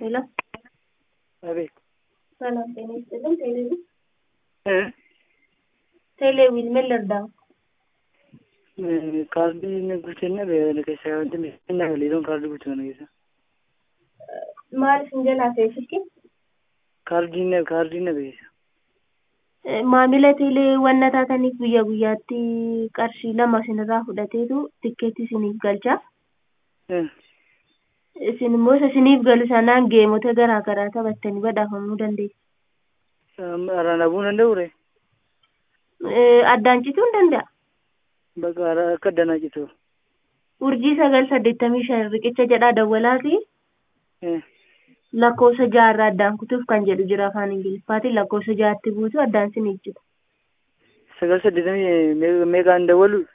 ሄሎ አቤት ሰላም ጤና ይስጥልን። ቴሌቪዥን እ ቴሌቪዥን ምን ልርዳው? kaardii inni bulchinna beela keessaa wanti miidhagina galiidoon kaardii bulchina keessa Maal isin jalaa ta'e silki? kaardiin kaardiin na beessa Maamila teelee wanna taataniif guyyaa guyyaatti qarshii lama isinirraa fudhateetu tikkeetti isiniif galcha. Isin immoo isa isiniif galu sanaan geemota garaa garaa taphattanii badhaafamuu dandeessu. araan abuu danda'u re Addaan cituu hin danda'a. bakka akka addanaa citu Urjii sagal saddeettamii shan riqicha jedhaa dawwalaati. lakkoofsa jaarraa addaan kutuuf kan jedhu jira afaan ingiliffaatiin lakkoofsa jaatti buusu addaan isiniif jira. sagal saddeetamii meeqaan dawwalu